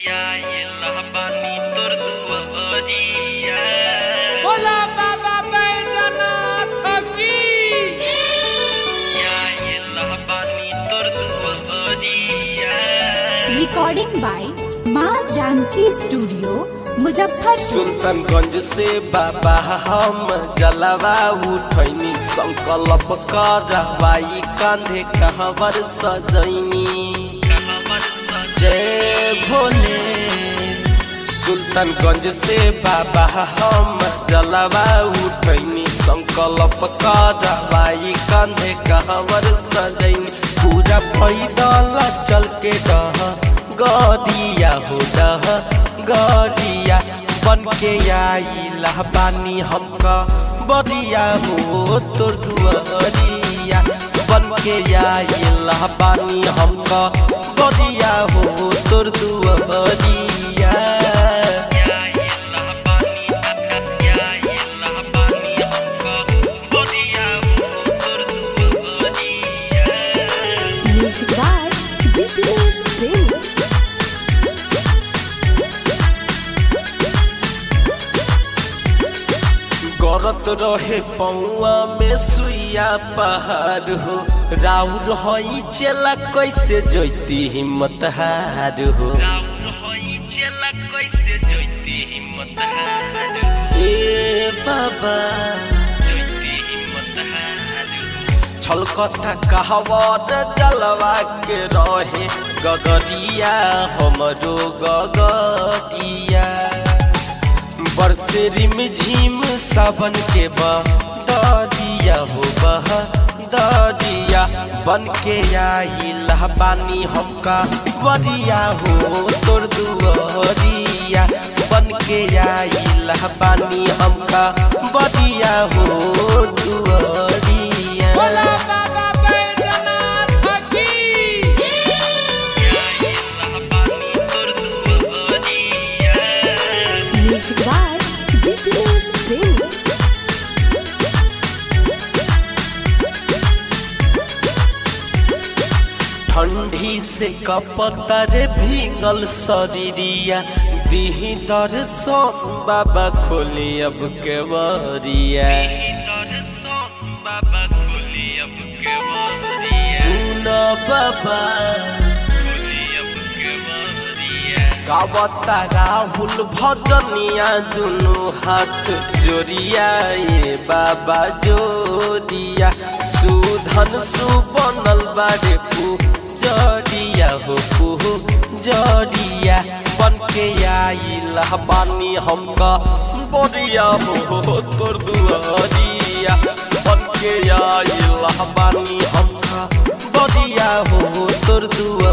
बोला बाबा बैजनाथ की रिकॉर्डिंग बाय माँ जानकी स्टूडियो मुजफ्फरपुर सुल्तानगंज से बाबा हम जलवा उठैनी संकल्प करवाई कांधे कहवर सजैनी जय भोले सुल्तानगंज से बाबा हम जलवा उठैनी संकल्प करवाई कांधे कहवर सजैनी पूरा पैदल चल के डह गड़िया हो डह गड़िया बन के आइला बानी हमका बड़िया हो तोर दुआरिया बन के आइला बानी हमका बड़िया हो तोर दुआरिया म्यूजिक बाय बीपीएस प्रेमी करत रहे पौआ में सुइया पहाड़ हो राउर हई चेला कैसे जैती हिम्मत हार हो ए बाबा छलकथा कहवर जलवा के रहे गगरिया हमरो गगरिया बरसे रिम झिम सावन के बदरिया हो बह दरिया बन के आइल बानी हमका बरिया हो तोर दुआरिया बन के आइल बानी हमका बरिया हो दुआरिया बोला बाबा बैजनाथ की म्यूजिक बाय बीपीएस प्रेमी ठंडी से कपतर भींगल शरीरिया दीही दर्शन बाबा खोली अब के बरिया सुन बाबा गावता राहुल भजनिया दुनु हाथ जोड़िया ये बाबा जोड़िया सुधन सुबनल बारे पू जड़िया हो पू जड़िया बन के आइल बानी हमका बड़िया हो तोर दुआरिया बन के आइल बानी हमका बड़िया हो तोर दुआ